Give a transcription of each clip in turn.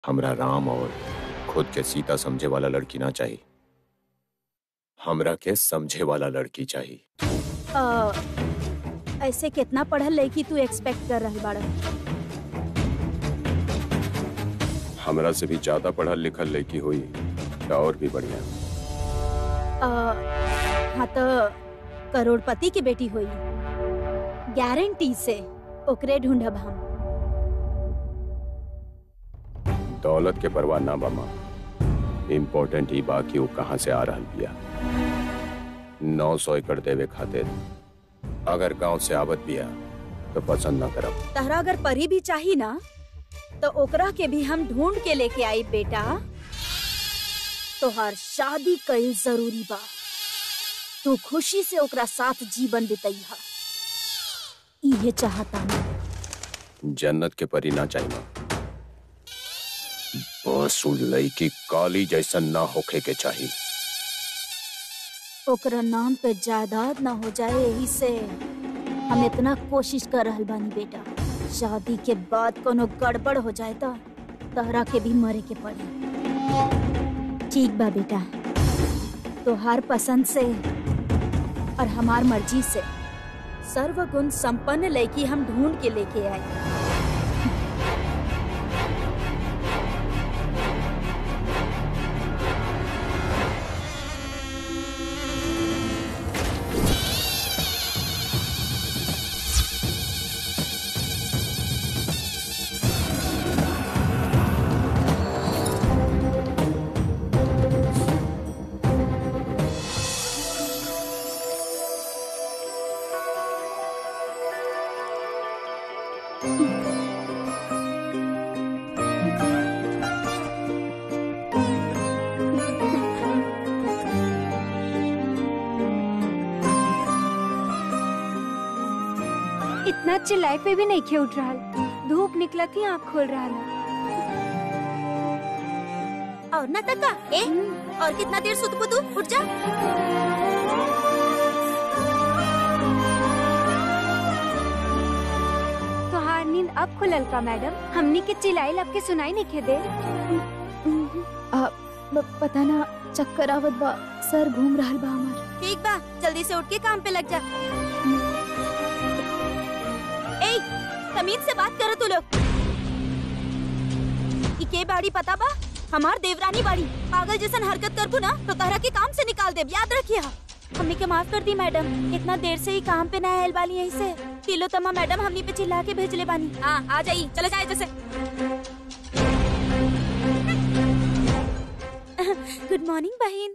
हमरा राम और खुद के सीता समझे वाला लड़की ना चाहिए हमरा के समझे वाला लड़की चाहिए अ, ऐसे कितना पढ़ल लड़की तू एक्सपेक्ट कर रही बाड़ हमरा से भी ज्यादा पढ़ल लिखल लड़की हुई तो और भी बढ़िया हाँ तो करोड़पति की बेटी हुई गारंटी से ओकरे ढूंढब हम दौलत के परवाह ना बमा इम्पोर्टेंट ही बा कि वो कहाँ से आ रहल बिया नौ सौ एकड़ देवे खातिर अगर गांव से आवत बिया तो पसंद ना करब तहरा अगर परी भी चाही ना तो ओकरा के भी हम ढूंढ के लेके आई बेटा तोहार शादी कईल जरूरी बा तू खुशी से ओकरा साथ जीवन बितैहा इहे चाहता मैं जन्नत के परी ना चाहिए बस उ लड़की काली जैसन ना होखे के चाहिए ओकरा नाम पे जायदाद ना हो जाए यही से हम इतना कोशिश कर रहल बानी बेटा शादी के बाद कोनो गड़बड़ हो जाए तो तहरा के भी मरे के पड़ी ठीक बा बेटा तोहार पसंद से और हमार मर्जी से सर्वगुण संपन्न लड़की हम ढूंढ के लेके आए इतना चिल्लाए पे भी नहीं खे उठ रहा धूप निकला थी आँख खोल रहा और ना तका ए और कितना देर सुतबू तू उठ जा तो हार नींद अब खुलल का मैडम हमनी के चिल्लाई लब के सुनाई नहीं खे दे पता ना चक्कर आवत बा सर घूम रहल बा हमार ठीक बा जल्दी से उठ के काम पे लग जा ए तमीज से बात करो तू लोग ई के बाड़ी पता बा हमार देवरानी बाड़ी पागल जैसन हरकत करबू ना तो तहरा के काम से निकाल देब याद रखिया हमनी के माफ कर दी मैडम इतना देर से ही काम पे ना आयल बाली यहीं से तिलो तमा मैडम हमनी पे चिल्ला के भेजले बानी हाँ आ जाई चले जाए जैसे गुड मॉर्निंग बहन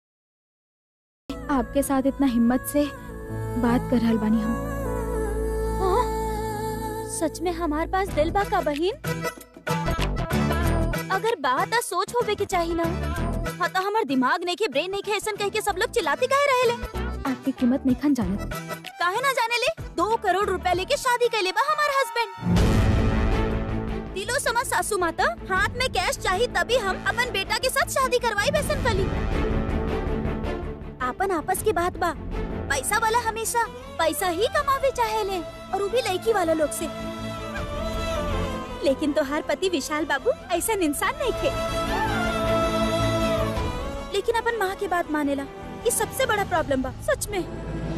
आपके साथ इतना हिम्मत से बात कर रहल बानी हम सच में हमार पास दिल बा का बहिन अगर बात आ सोच होवे के चाहिए ना हाँ तो हमार दिमाग नहीं के ब्रेन नहीं के ऐसा कह के सब लोग चिल्लाते काहे रहेले आपकी कीमत नहीं खान जानत काहे ना जाने ले दो करोड़ रुपया लेके शादी कर ले बा हमार हस्बैंड दिलो समझ सासू माता हाथ में कैश चाहिए तभी हम अपन बेटा के साथ शादी करवाई बेसन कली आपन आपस की बात बा पैसा वाला हमेशा पैसा ही कमावे चाहे ले और वो भी लड़की वाला लोग से लेकिन तो हर पति विशाल बाबू ऐसा इंसान नहीं थे लेकिन अपन माँ की बात मानेला ये सबसे बड़ा प्रॉब्लम बा सच में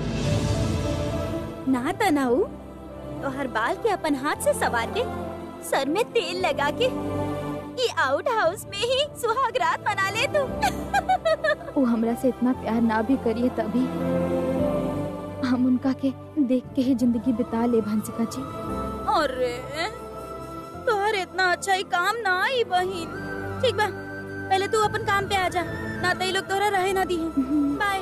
ना तनाऊ तो हर बाल के अपन हाथ से सवार के सर में तेल लगा के ये आउट हाउस में ही सुहाग रात मना ले तू वो हमरा से इतना प्यार ना भी करिए तभी हम उनका के देख के ही जिंदगी बिता ले भंसिका जी अरे तोहर इतना अच्छा ही काम ना आई बहिन ठीक बा पहले तू अपन काम पे आ जा ना तो ये लोग तोहरा रहे ना दी बाय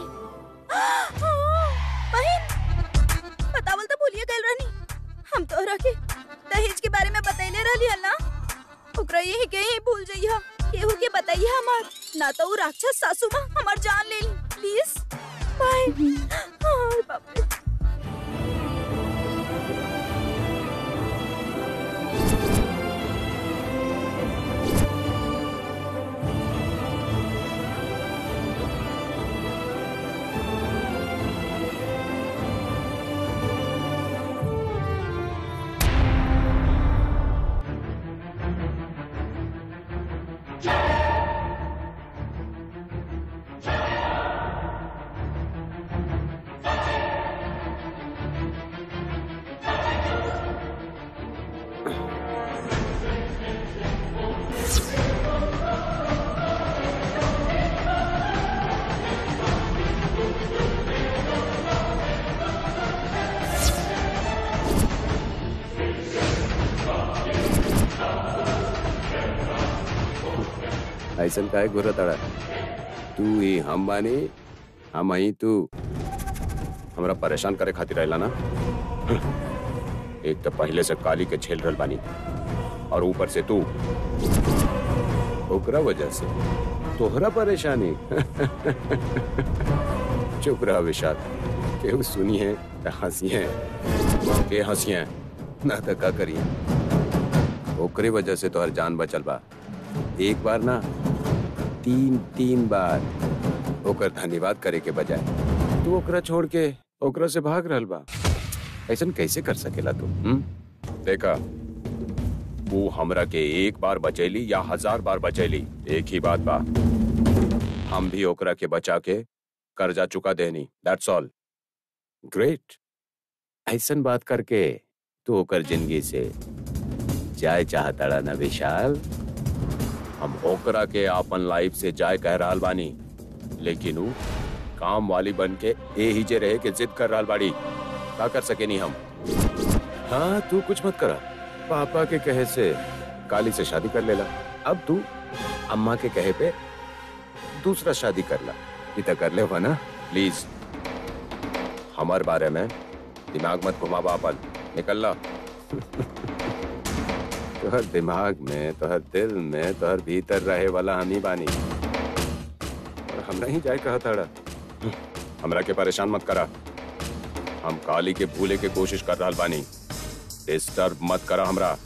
बहिन बतावल तो भूलिए गल रहनी हम तोहरा के दहेज के बारे में बतैले रहली हल ना ओकरा यही के ही भूल जइहा केहू के बताइए हमार ना तो उ राक्षस सासू माँ हमार जान ले ली प्लीज बाय हाँ, बाप रे ऐसन काहे घुरा तड़ा तू ही हम बानी हम आई तू हमरा परेशान करे खातिर रहला ना एक तो पहले से काली के झेल रहल बानी और ऊपर से तू ओकरा वजह से तोहरा परेशानी चुप रहा विशाल केहू सुनी है तो हंसी है के हंसी है ना तो का करिए ओकरे वजह से तोहर जान बचल बा एक बार ना तीन तीन बार ओकर धन्यवाद करे के बजाय तू ओकरा छोड़ के ओकरा से भाग रहल बा ऐसन कैसे कर सकेला तू हुँ? देखा वो हमरा के एक बार बचैली या हजार बार बचैली एक ही बात बा हम भी ओकरा के बचा के कर्जा चुका देनी दैट्स ऑल ग्रेट ऐसन बात करके तू ओकर जिंदगी से जाए चाहता ना विशाल हम ओकरा के आपन लाइफ से जाए कह रहल बानी लेकिन ऊ काम वाली बन के ए ही जे रहे के जिद कर रहल बाड़ी का कर सके नहीं हम हाँ तू कुछ मत करा पापा के कहे से काली से शादी कर लेला अब तू अम्मा के कहे पे दूसरा शादी कर ला इतना कर ले हो ना प्लीज हमार बारे में दिमाग मत घुमावा अपन निकल ला तोहर दिमाग में तोहर दिल में तोहर भीतर रहे वाला हम ही बानी और हमरा ही जाए कहा ताड़ा हमरा के परेशान मत करा हम काली के भूले के कोशिश कर रहा बानी डिस्टर्ब मत करा हमरा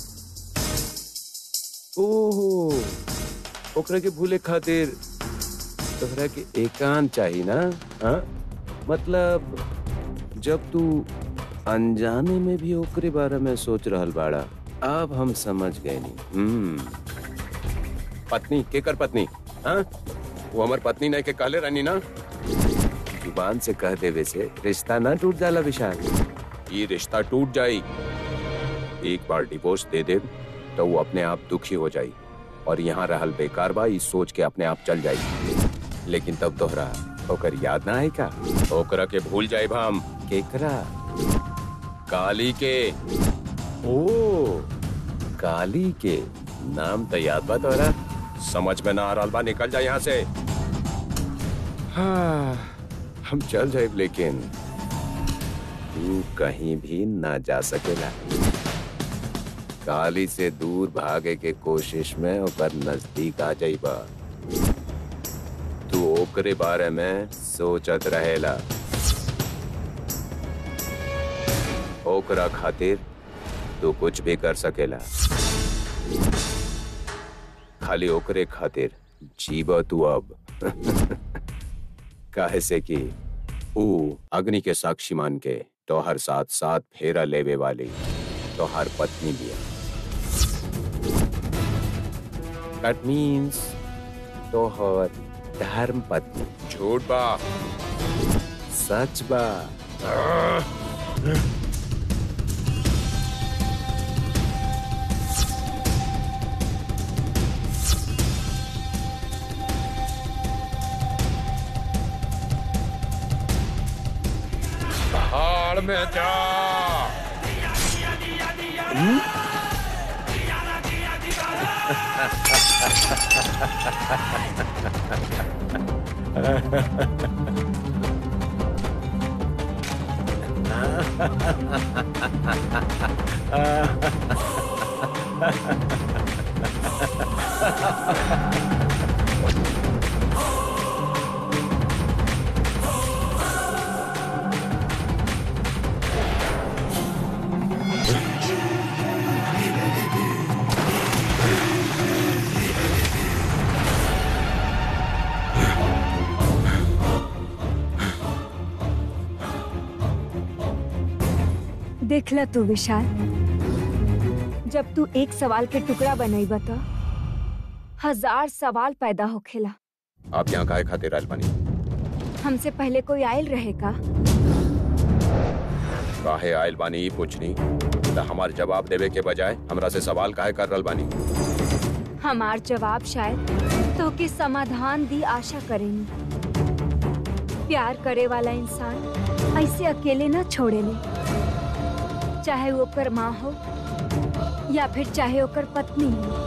ओहो ओकरा के भूले खातिर तोहरा के एकांत चाहिए ना हाँ मतलब जब तू अनजाने में भी ओकरे बारे में सोच रहल बाड़ा अब हम समझ गए नी हम्म पत्नी केकर पत्नी हाँ वो हमार पत्नी नहीं के कहले रहनी ना जुबान से कह देवे से रिश्ता ना टूट जाला विशाल ये रिश्ता टूट जाई एक बार डिवोर्स दे दे तो वो अपने आप दुखी हो जाई और यहाँ रहल बेकार बा ई सोच के अपने आप चल जाई लेकिन तब तोहरा ओकर याद ना आई का ओकरा के भूल जाए हम केकरा काली के ओ काली के नाम तो याद बा तोरा समझ में ना आ रहा बा निकल जा यहाँ से हाँ हम चल जाए लेकिन तू कहीं भी ना जा सकेला काली से दूर भागे के कोशिश में ओकर नजदीक आ जाइबा तू ओकरे बारे में सोचत रहेला ओकरा खातिर तू कुछ भी कर सकेला खाली ओकरे खातिर जीवा तू अब काहे से कि ऊ अग्नि के साक्षी मान के तोहर साथ साथ फेरा लेवे वाली तोहर पत्नी भी दैट मीन्स तोहर धर्म पत्नी झूठ बा सच बा पहाड़ में जा देखला तू विशाल जब तू एक सवाल के टुकड़ा बनई बता हजार सवाल पैदा होखेला आप यहाँ काहे खातिर आयल बानी हमसे पहले कोई आयल रहे का काहे आयल बानी ई पूछनी त हमार जवाब देवे के बजाय हमरा से सवाल काहे कर रहल बानी हमार जवाब शायद तो के समाधान दी आशा करेनी प्यार करे वाला इंसान ऐसे अकेले न छोड़ेले चाहे वो ओकर माँ हो या फिर चाहे ओकर पत्नी हो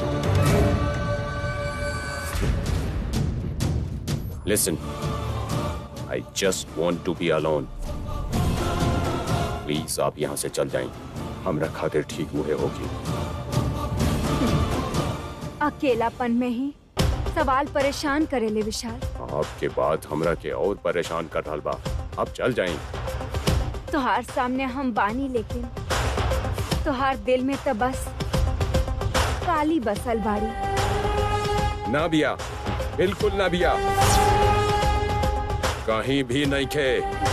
listen I just want to be alone please आप यहाँ से चल जाएं हमरा खातिर ठीक मुहे होगी अकेलापन में ही सवाल परेशान करेले विशाल आपके बाद हमरा के और परेशान कर रहल बा आप चल जाएं तोहार सामने हम बानी लेकिन तोहार दिल में तो बस काली बसल बाड़ी ना बिया बिल्कुल ना बिया कहीं भी नहीं खे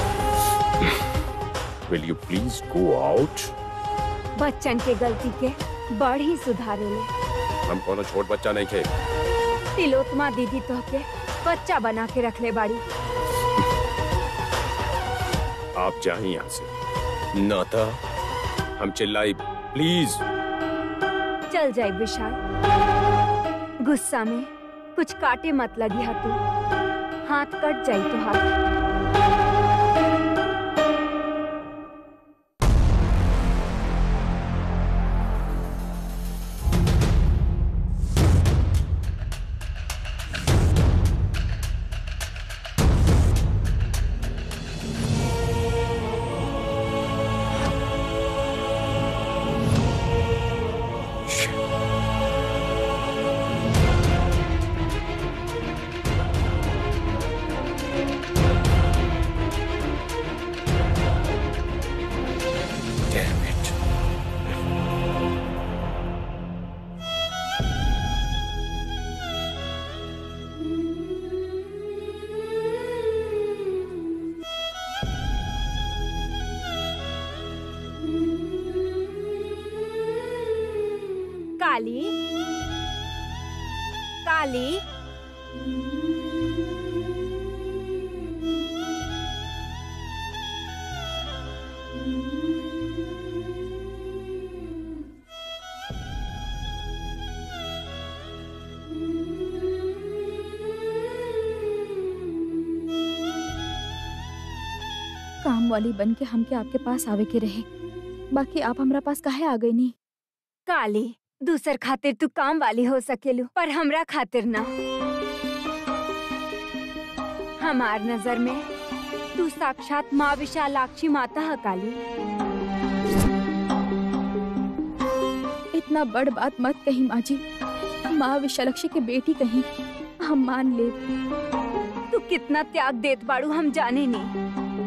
will you please go out Bachchan के गलती के बड़ ही सुधारेले हम कोनो छोट बच्चा नहीं खे तिलोत्मा दीदी तो के बच्चा बना के रखले बाड़ी आप जाएं यहाँ से ना था हम चिल्लाई प्लीज चल जाए विशाल गुस्सा में कुछ काटे मत लगी हा तू हाथ कट जाई तो हाथ Damn it. काली काली काम वाली बन के हमके आपके पास आवे के रहे बाकी आप हमरा पास काहे आ गई नहीं काली दूसर खातिर तू काम वाली हो सकेलू पर हमरा खातिर ना हमार नजर में तू साक्षात माँ विशालाक्षी माता है काली इतना बड़ बात मत कही माँ जी माँ विशालक्षी के बेटी कहीं हम मान ले तू कितना त्याग देत बाड़ू हम जाने नहीं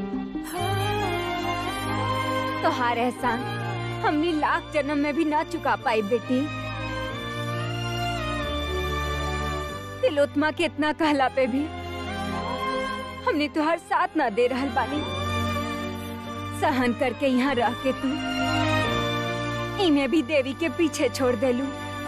तोहार एहसान हमने लाख जन्म में भी ना चुका पाई बेटी तिलोत्मा के इतना कहला पे भी हमने तुहार साथ ना दे रहल बानी सहन करके यहाँ रह के तू इन्हें भी देवी के पीछे छोड़ देलू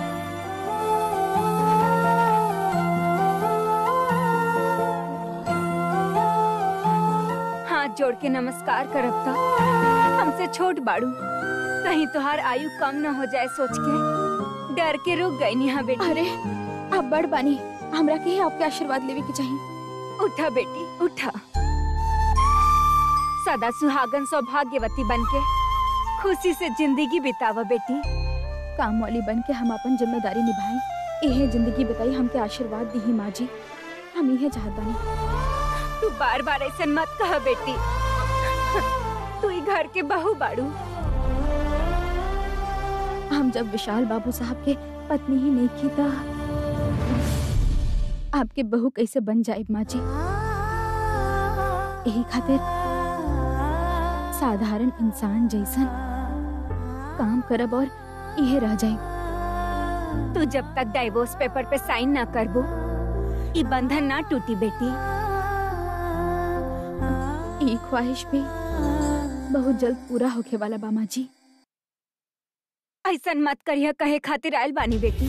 हाथ जोड़ के नमस्कार करब त हमसे छोट बाड़ू कहीं तुहार आयु कम न हो जाए सोच के डर के रुक गई नी हाँ बेटी अरे आप बड़ बानी हमरा के ही आपके आशीर्वाद लेवे के चाहिए उठा बेटी उठा सदा सुहागन सौभाग्यवती बनके खुशी से जिंदगी बितावा बेटी काम वाली बन के हम अपन जिम्मेदारी निभाएं यही जिंदगी बताई हमके आशीर्वाद दी माँ जी हम यही चाहत बानी तू बार बार ऐसा मत कह बेटी तू ही घर के बहू बाड़ू हम जब विशाल बाबू साहब के पत्नी ही नहीं की था आपके बहू कैसे बन जाए माँ जी यही खातिर साधारण इंसान जैसन काम करब और यह रह जाए तू जब तक डाइवोर्स पेपर पे साइन ना करबो ई बंधन ना टूटी बेटी ये ख्वाहिश भी बहुत जल्द पूरा होके वाला बा माँ जी ऐसन मत करिया कहे खातिर आयल बानी बेटी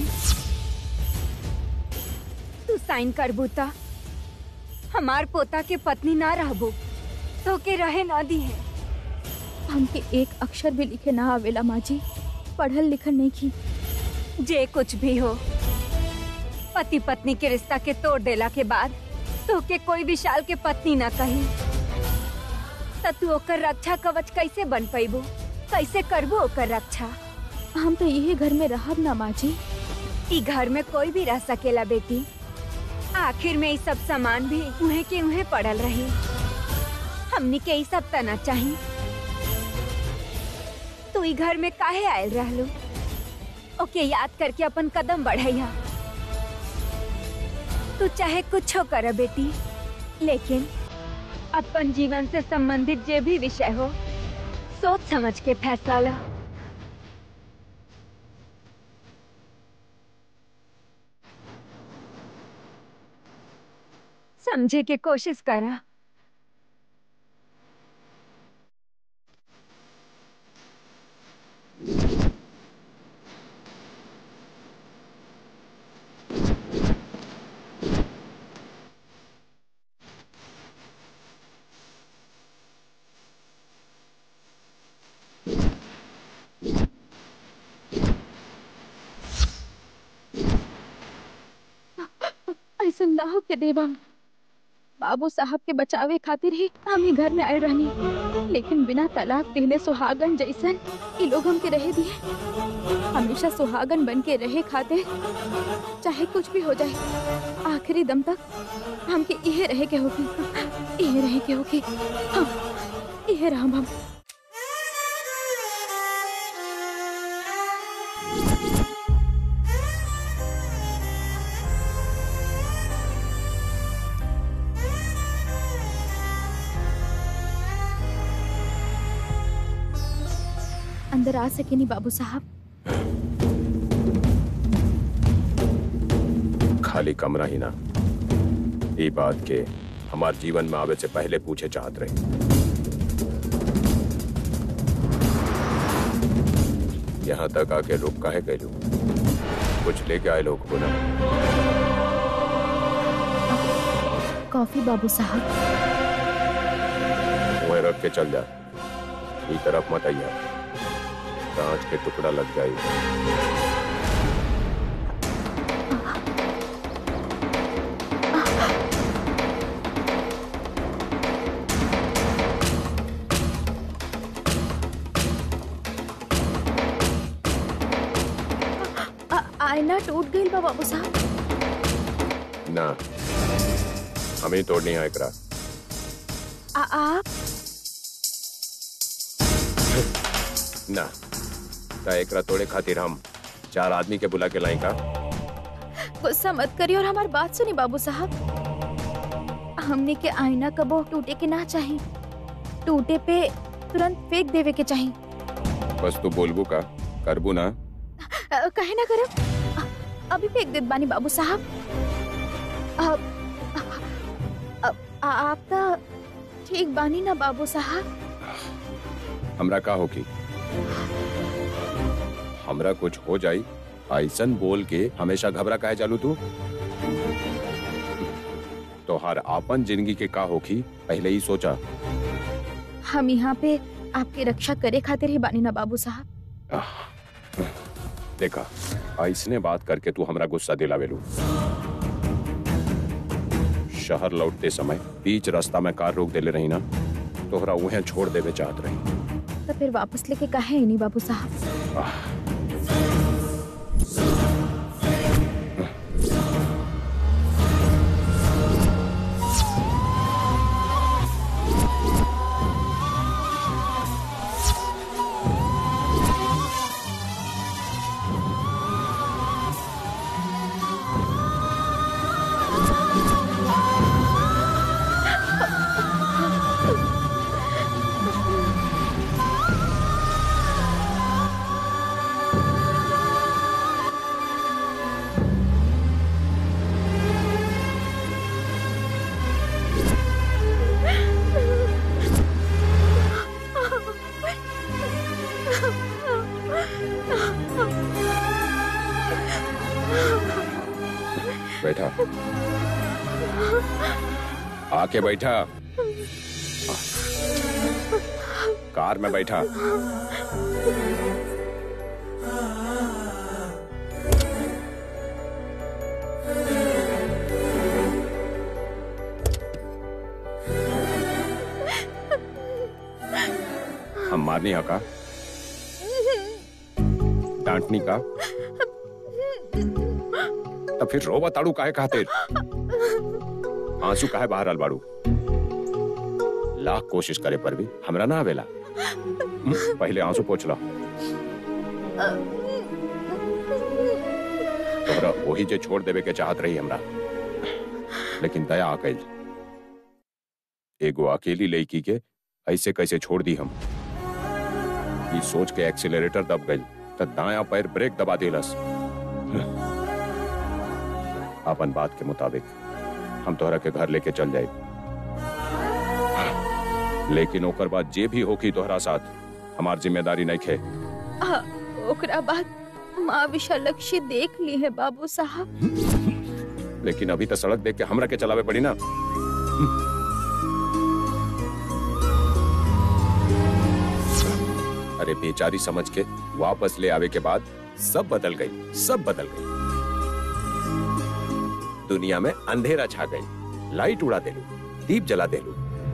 तू साइन करबू ता हमार पोता के पत्नी ना रहबो तो के रहे ना दी है हमके एक अक्षर भी लिखे ना आवेला माँ जी पढ़ल लिखल नहीं की जे कुछ भी हो पति पत्नी के रिश्ता के तोड़ देला के बाद तो के कोई विशाल के पत्नी ना कही त तू ओकर रक्षा कवच कैसे बन पैबू कैसे करबू ओकर रक्षा हम तो यही घर में रहब ना माँ जी ई घर में कोई भी रह सकेला बेटी आखिर में ये सब सामान भी उहे के उहे पड़ल रही हमनी के ई सब तना चाही तू ई घर में काहे आयल रहलू ओके याद करके अपन कदम बढ़ैया तू चाहे कुछ कर बेटी लेकिन अपन जीवन से संबंधित जे भी विषय हो सोच समझ के फैसला ला समझे के कोशिश करा ऐसा ना हो के देवा बाबू साहब के बचावे खातिर ही हम ही घर में आए रहनी लेकिन बिना तलाक देने सुहागन जैसन ये लोग हमके रहे दिए हमेशा सुहागन बन के रहे खातिर चाहे कुछ भी हो जाए आखिरी दम तक हमके यह रहे के होगी यह रहे के होगी हाँ यह राम हम अंदर आ सके नहीं बाबू साहब खाली कमरा ही ना ये बात के हमारे जीवन में आवे से पहले पूछे चाहत रहे यहाँ तक आके रुक काहे गए कुछ लेके आए लोग को ना कॉफी बाबू साहब वहीं रख के चल जा ई तरफ मत आइया कांच के टुकड़ा लग जाए आ- आईना टूट गई बा बाबू साहब ना हमें तोड़नी है एकरा आ- आप ना ता एकरा तोड़े खातिर हम चार आदमी के बुला के लाई का गुस्सा मत करिए और हमारी बात सुनी बाबू साहब हमने के आईना कबो टूटे के ना चाहिए टूटे पे तुरंत फेंक देवे के चाहिए बस तू बोलबू का करबू ना अ, कहे ना करब अ- अभी फेंक देत बानी बाबू साहब अब अब आ- आप तो ठीक बानी ना बाबू साहब हमरा का होगी हमरा कुछ हो जाई ऐसन बोल के हमेशा घबरा काहे चालू तू तोहार आपन जिंदगी के का होखी पहले ही सोचा हम यहाँ पे आपकी रक्षा करे खातिर ही बानी ना बाबू साहब आह, देखा ऐसने बात करके तू हमरा गुस्सा दिलावेलू शहर लौटते समय बीच रास्ता में कार रोक देले रही ना तोहरा उहे छोड़ देवे चाहत रही तो फिर वापस लेके काहे नहीं बाबू साहब आह, बैठा आके बैठा कार में बैठा हम मारनी है का डांटनी का तो फिर रो बताड़ू काहे खातिर आंसू काहे बाहर आल बाड़ू लाख कोशिश करे पर भी हमरा ना आवेला हम्म, पहले आंसू पोछ ला तोहरा वही जे छोड़ देवे के चाहत रही हमरा लेकिन दया आ गई एगो अकेली लड़की के ऐसे कैसे छोड़ दी हम ई सोच के एक्सीलरेटर दब गई त दाया पैर ब्रेक दबा देलस अपन बात के मुताबिक हम तोहरा के घर लेके चल जाए लेकिन ओकर बाद जे भी होकी तोहरा साथ हमार जिम्मेदारी नहीं खे आ, ओकरा बाद माँ विशालक्षी देख ली है बाबू साहब लेकिन अभी तो सड़क देख के हमरा के चलावे पड़ी ना अरे बेचारी समझ के वापस ले आवे के बाद सब बदल गई सब बदल गई दुनिया में अंधेरा छा गई लाइट उड़ा देलू दीप जला देलू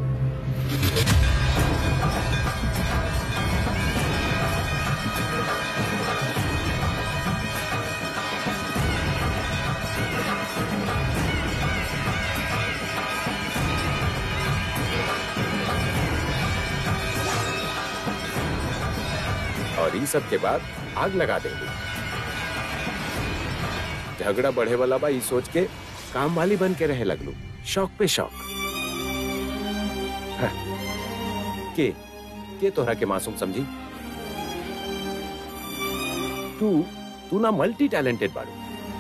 और इन सब के बाद आग लगा देंगे झगड़ा बढ़े वाला बा ई सोच के काम वाली बन के रहे लगलू शौक पे शौक हाँ। के के तोहरा के मासूम समझी तू तू ना मल्टी टैलेंटेड बाड़ू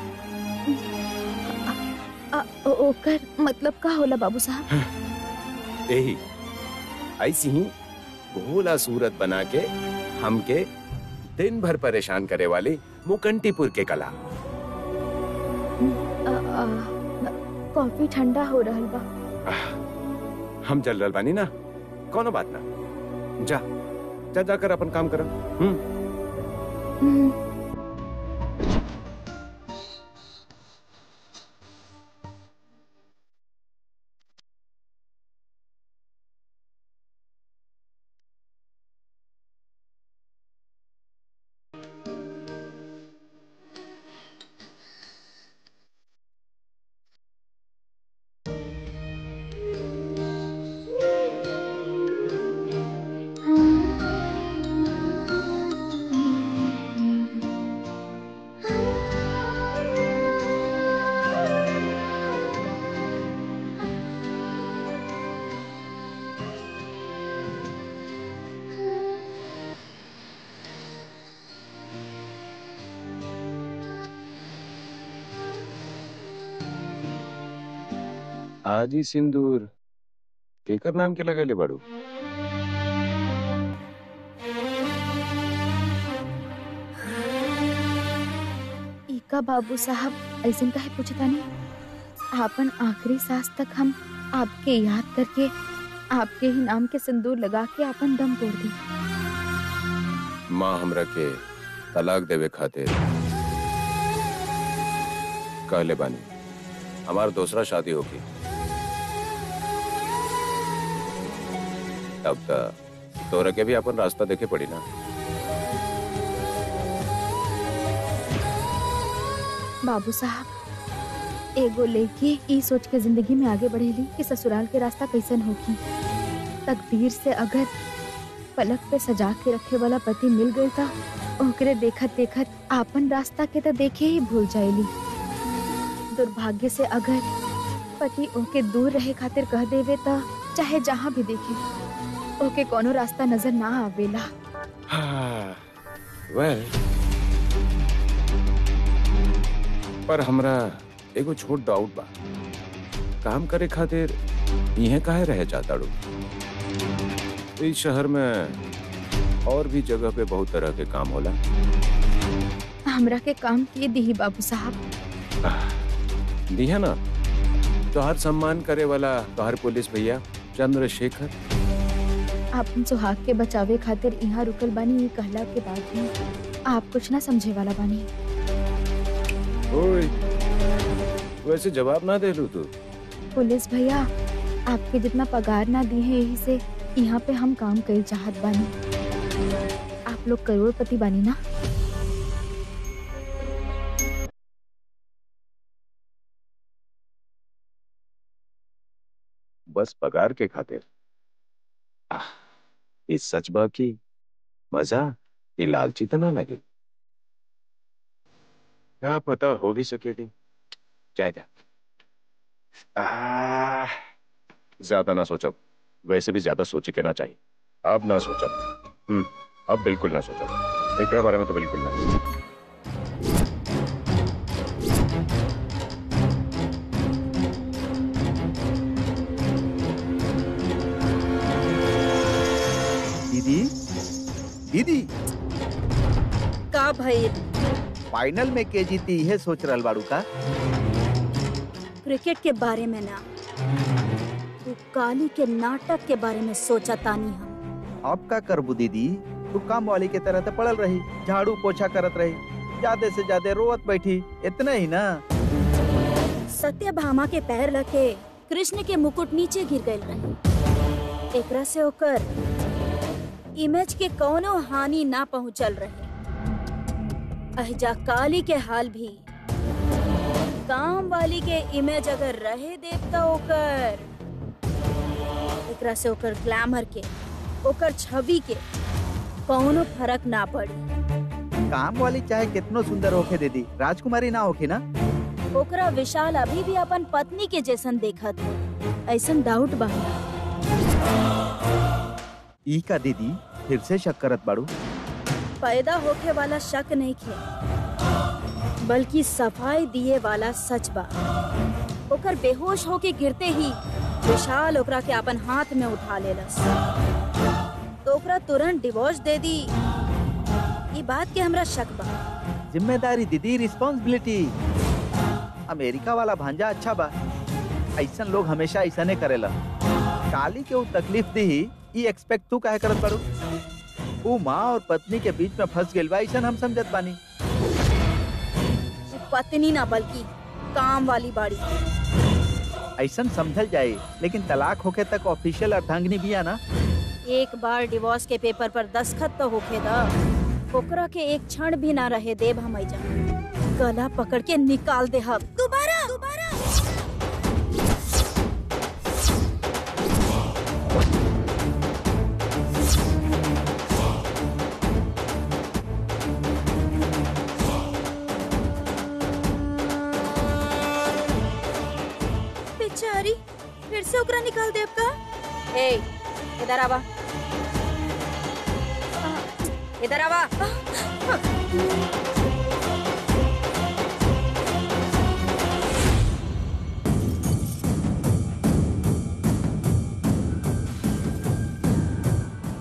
आ, ओ- ओकर मतलब का होला बाबू साहब यही ऐसी ही भोला सूरत बना के हमके दिन भर परेशान करे वाली मुकंटीपुर के कला आ, आ, कॉफी ठंडा हो रहल बा आह, हम जल रहल बानी ना कोनो बात ना जा जा जाकर अपन काम कर हम्म हम्म, हाजी सिंदूर केकर नाम के लगेले बाड़ू इका बाबू साहब ऐसे काहे पूछता नहीं आपन आखिरी सांस तक हम आपके याद करके आपके ही नाम के सिंदूर लगा के आपन दम तोड़ दी माँ हमरा के तलाक देवे खातिर कहले बानी हमार दूसरा शादी होगी तब तक तोरा के भी अपन रास्ता देखे पड़ी ना बाबू साहब एगो लेके ई सोच के जिंदगी में आगे बढ़ेली कि ससुराल के रास्ता कैसन होगी तकदीर से अगर पलक पे सजा के रखे वाला पति मिल गई था ओकरे देखत देखत आपन रास्ता के तो देखे ही भूल जाएली दुर्भाग्य से अगर पति ओके दूर रहे खातिर कह देवे त चाहे जहाँ भी देखे ओके कोनो रास्ता नजर ना आवेला वेल पर हमरा एगो छोट डाउट बा काम करे खातिर इहे काहे रहे जाता रू इस शहर में और भी जगह पे बहुत तरह के काम होला हमरा के काम किए दी बाबू साहब दिया ना तोहर सम्मान करे वाला तोहर पुलिस भैया चंद्रशेखर आपन सुहाग के बचावे खातिर यहाँ रुकल बानी ये कहला के बाद भी आप कुछ ना समझे वाला बानी ओए वैसे जवाब ना दे लू तू पुलिस भैया आपके जितना पगार ना दी है यही से यहाँ पे हम काम कई चाहत बानी आप लोग करोड़पति बानी ना बस पगार के खातिर आह, ये सच बा की मजा ये लालची तो ना लगे क्या पता हो भी सके नहीं जाए जा आह, ज्यादा ना सोचो वैसे भी ज्यादा सोचे के ना चाहिए अब ना सोचो हम्म अब बिल्कुल ना सोचो एक बारे में तो बिल्कुल ना दीदी दीदी का भइल फाइनल में के जीती यह सोच रहल बाड़ू का क्रिकेट के बारे में ना तू काली के नाटक के बारे में सोचा तानी हम अब का करबू दीदी तू काम वाली के तरह तो पड़ल रही झाड़ू पोछा करत रही ज्यादा से ज्यादा रोवत बैठी इतना ही ना सत्यभामा के पैर लगे कृष्ण के मुकुट नीचे गिर गए रहे एकरा से ओकर इमेज के कोनो हानि ना पहुंचल रहे अहजा काली के हाल भी काम वाली के इमेज अगर रहे देवता ओकर एकरा से ओकर ग्लैमर के ओकर छवि के कोनो फर्क ना पड़ी काम वाली चाहे कितनो सुंदर होके दीदी राजकुमारी ना होके ना ओकरा विशाल अभी भी अपन पत्नी के जैसन देखत हो ऐसन डाउट बा ई का दीदी फिर से शक करत बाड़ू पैदा होके वाला शक नहीं खे बल्कि सफाई दिए वाला सच बा ओकर बेहोश होके गिरते ही विशाल ओकरा के अपन हाथ में उठा लेलस तो ओकरा तुरंत डिवोर्स दे दी ई बात के हमरा शक बा जिम्मेदारी दीदी रिस्पॉन्सिबिलिटी अमेरिका वाला भांजा अच्छा बा ऐसन लोग हमेशा ऐसा नहीं करेला काली के वो तकलीफ दी ई एक्सपेक्ट तू काहे करत बाड़ू वो माँ और पत्नी के बीच में फंस गेल बा ऐसन हम समझत बानी वो पत्नी ना बल्कि काम वाली बाड़ी ऐसन समझल जाए लेकिन तलाक होके तक ऑफिशियल अर्धांगिनी भी है ना एक बार डिवोर्स के पेपर पर दस्खत तो होके दा ओकरा के एक क्षण भी ना रहे देव हम ऐजा गला पकड़ के निकाल दे हम दोबारा दोबारा बेचारी फिर से ओकरा निकाल दे का ए इधर आवा इधर आवा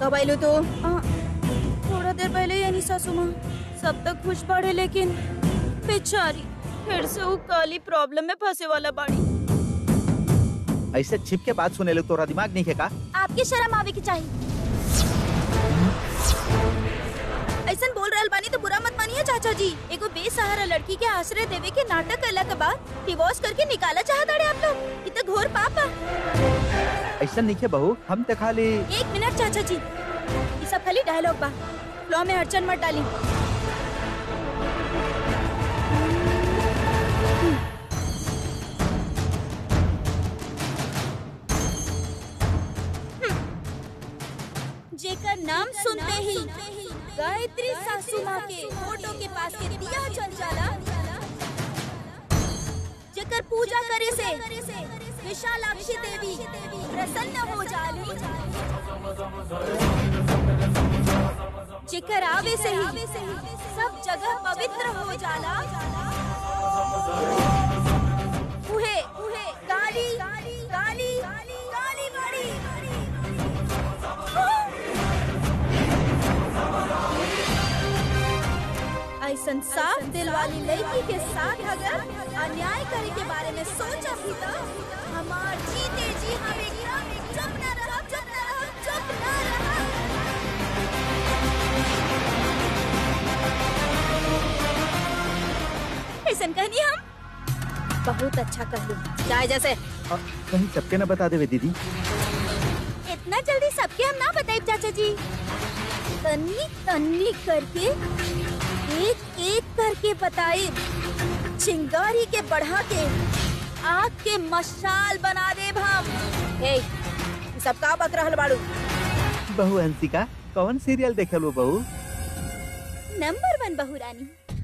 कब आइलो तो थोड़ा देर पहले ही यानी सासू माँ सब तक खुश पड़े लेकिन बेचारी फिर से वो काली प्रॉब्लम में फंसे वाला बाड़ी ऐसे छिप के बात सुने लोग तोरा दिमाग नहीं है का आपके शर्म आवे की चाहिए ऐसन बोल रहल बानी तो बुरा मत मानिए चाचा जी एगो बेसहारा लड़की के आश्रय देवे के नाटक कला के बाद डिवोर्स करके निकाला चाहता रहे आप लोग ये तो घोर पाप बा ऐसा नहीं है बहू हम तो खाली एक मिनट चाचा जी ये सब खाली डायलॉग बा फ्लो में अड़चन मत डाली जेकर नाम सुनते ही गायत्री सासू माँ के फोटो के पास के दिया जल जाला जेकर पूजा करे से विशालाक्षी देवी प्रसन्न हो जाली जेकर आवे से ही सब जगह पवित्र हो जाला उहे उहे गाली गाली गाली गाली बाड़ी ऐसन साफ दिल वाली लड़की के साथ अगर अन्याय करे के बारे में सोचा भी तो हमार जीते जी हम एकदम चुप न रहा चुप न रहा चुप न रहा ऐसन कहनी हम बहुत अच्छा कहलू चाहे जैसे आ, कहीं सबके न बता देवे दीदी इतना जल्दी सबके हम ना बताए चाचा जी तन्नी तन्नी करके एक एक करके बताए चिंगारी के बढ़ा के आग के मशाल बना दे हम ए ई सब का बक रहल बाड़ू बहू हंसिका कौन सीरियल देखे लो बहू नंबर वन बहू रानी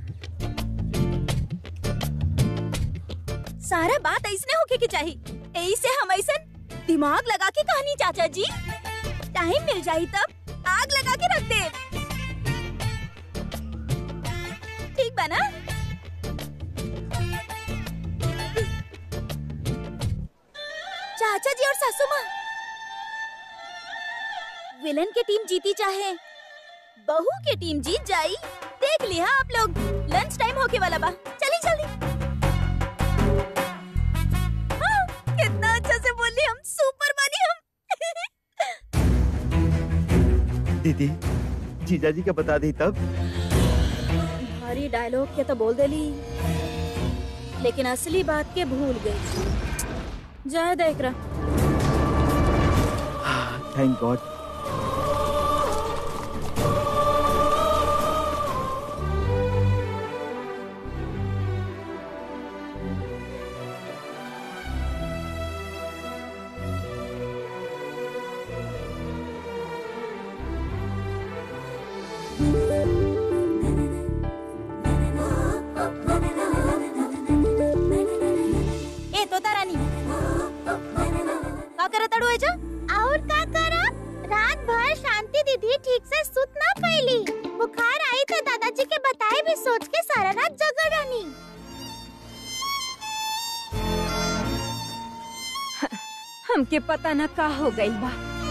सारा बात ऐसने होके के चाहिए ऐसे हम ऐसन दिमाग लगा के कहानी चाचा जी टाइम मिल जाई तब आग लगा के रख दे ठीक बा ना चाचा जी और सासू माँ विलन की टीम जीती चाहे बहू की टीम जीत जाई देख लिया आप लोग लंच टाइम होके वाला बा चली जल्दी हाँ, कितना अच्छा से बोली हम सुपर बनी हम दीदी जीजा जी के बता दी तब भारी डायलॉग के तो बोल देली लेकिन असली बात के भूल गई जय देख रहा थैंक गॉड ए तोता रानी का करत अड़ू एजा और का करब रात भर शांति दीदी ठीक से सुत ना पैली बुखार आई तो दादाजी के बताए भी सोच के सारा रात जगह रहनी हमके पता न का हो गई बा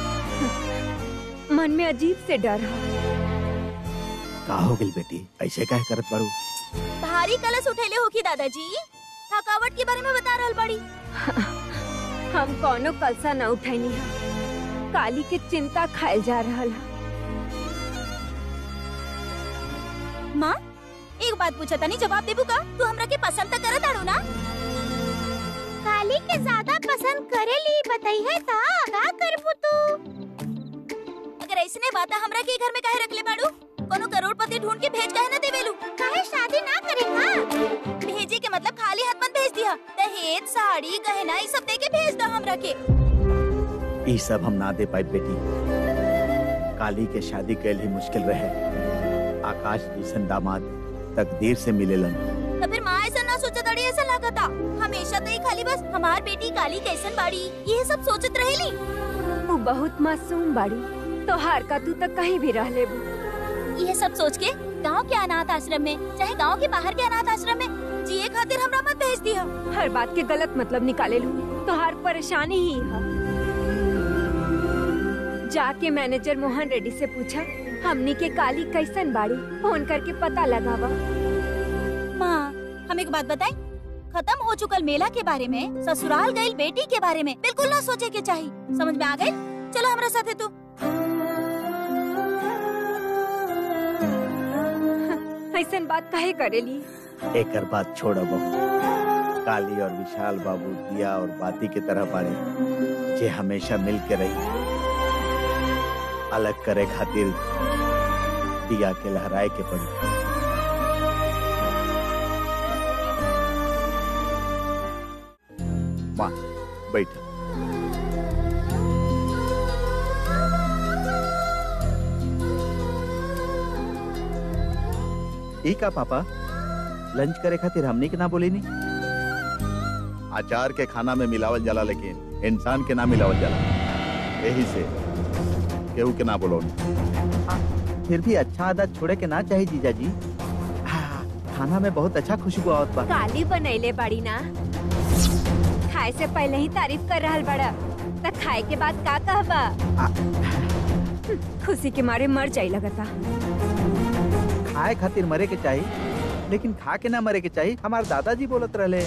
मन में अजीब से डर है का हो गई बेटी ऐसे काहे करत बाड़ू भारी कलश उठेले होखी दादाजी थकावट के बारे में बता रहल बड़ी हम कोनो कलसा न उठैनी है काली के चिंता खाए जा रहल है माँ एक बात पूछा था नहीं जवाब देबू का तू हमरा के पसंद तो करत आड़ू ना काली के ज्यादा पसंद करेली बताई है ता का करबू तू अगर ऐसने बात है, हमरा के घर में काहे रखले बाड़ू कोनो करोड़पति ढूंढ के भेज काहे ना देवेलू काहे शादी ना करे का भेजे के मतलब खाली हाथ मत भेज दिया दहेज साड़ी गहना ये सब दे के भेज दो हमरा के ई सब हम ना दे पाए बेटी काली के शादी कैल ही मुश्किल रहे आकाश जैसन दामाद तकदीर से मिलेलन तो फिर माँ ऐसा ना सोचत अड़ी ऐसा लागता हमेशा तो ही खाली बस हमार बेटी काली कैसन बाड़ी ये सब सोचत रहेली तू बहुत मासूम बाड़ी तो हार का तू तक कहीं भी रह लेबू ये सब सोच के गांव के अनाथ आश्रम में चाहे गांव के बाहर के अनाथ आश्रम में जिए खातिर हमरा मत भेज दिया हर बात के गलत मतलब निकाले लू तो हर परेशानी ही है जाके मैनेजर मोहन रेड्डी से पूछा हमनी के काली कैसन बाड़ी फोन करके पता लगावा माँ हम एक बात बताएं खत्म हो चुकल मेला के बारे में ससुराल गई बेटी के बारे में बिल्कुल ना सोचे के चाहिए समझ में आ गई चलो हमारे साथ है तू ऐसन बात काहे करेली एकर बात छोड़ बहू काली और विशाल बाबू दिया और बाती की तरह बाड़े जे हमेशा मिल के रही अलग करे खातिर दिया के लहराए के पड़ी माँ बैठ ठीक है पापा लंच करे खातिर हमनी के ना बोली नी अचार के खाना में मिलावल जाला लेकिन इंसान के ना मिलावल जाला यही से केहू के ना बोलो फिर भी अच्छा आदत छोड़े के ना चाहिए जीजा जी हाँ, खाना में बहुत अच्छा खुशबू आवत बा काली बनैले बाड़ी ना खाए से पहले ही तारीफ कर रहल बड़ा त खाए के बाद का कहबा आ- खुशी के मारे मर जाई लगता खाए खातिर मरे के चाहिए लेकिन खा के ना मरे के चाहिए हमारे दादाजी बोलत रहले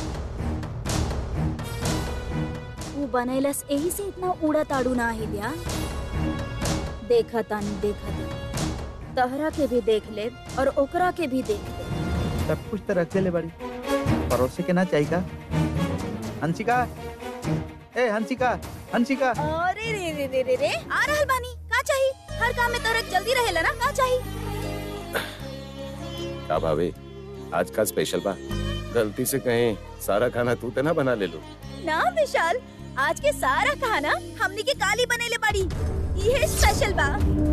वो बनैलस यही से इतना उड़ा ताड़ू ना हिलिया देखा तानी देखा तानी तहरा के भी देख ले और ओकरा के भी देख ले सब कुछ तो रख ले बड़ी परोसे के ना चाहिए का हंसिका ए हंसिका हंसिका अरे रे रे रे रे रे आ रहल बानी का चाहिए हर काम में तोरक जल्दी रहेला ना का चाहिए का भावे आज का स्पेशल बा गलती से कहीं सारा खाना तू तो ना बना ले लो ना विशाल आज के सारा खाना हमनी के काली बनेले बड़ी ये स्पेशल बा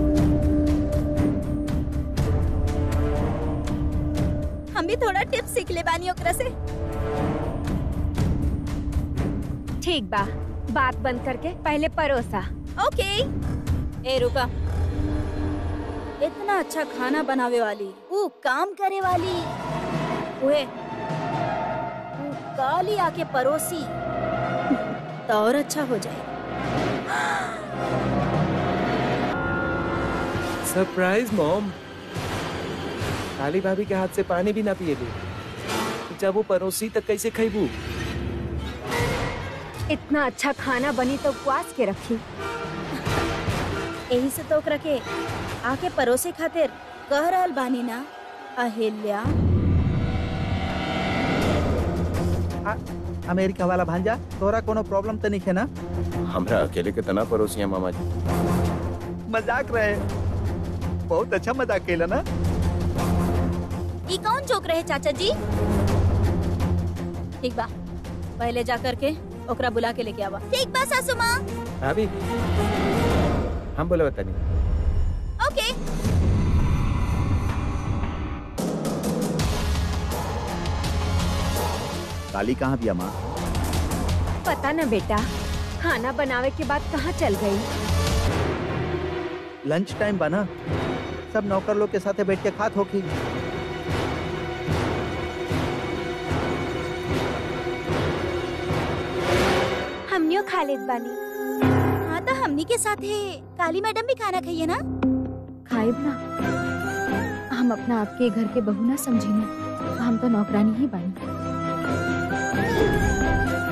हम भी थोड़ा टिप्स सीख ले बानी ओकरा से ठीक बा बात बंद करके पहले परोसा ओके ए रुका इतना अच्छा खाना बनावे वाली वो काम करे वाली उहे वो काली आके परोसी तो और अच्छा हो जाए सरप्राइज मॉम काली भाभी के हाथ से पानी भी ना पिए दे जब वो परोसी तक कैसे खैबू इतना अच्छा खाना बनी तो उपवास के रखी यही से तो ओकरा के आके परोसे खातिर कह रहल बानी ना अहिल्या अमेरिका वाला भांजा तोरा कोनो प्रॉब्लम तो नहीं है ना हमरा अकेले के तना परोसिया मामा जी मजाक रहे बहुत अच्छा मजाक केला ना ई कौन जोक रहे चाचा जी ठीक बा पहले जा करके ओकरा बुला के लेके आवा ठीक बा सासू माँ भाभी हम बोले बता नहीं ओके काली कहाँ भी माँ पता न बेटा खाना बनावे के बाद कहाँ चल गई लंच टाइम बना सब नौकर लोग के साथे बैठ के खात होखी हमनियो खा लेत बानी हाँ तो हमनी के साथ है काली मैडम भी खाना खाइए ना खाइब ना हम अपना आपके घर के बहू ना समझी ना हम तो नौकरानी ही बानी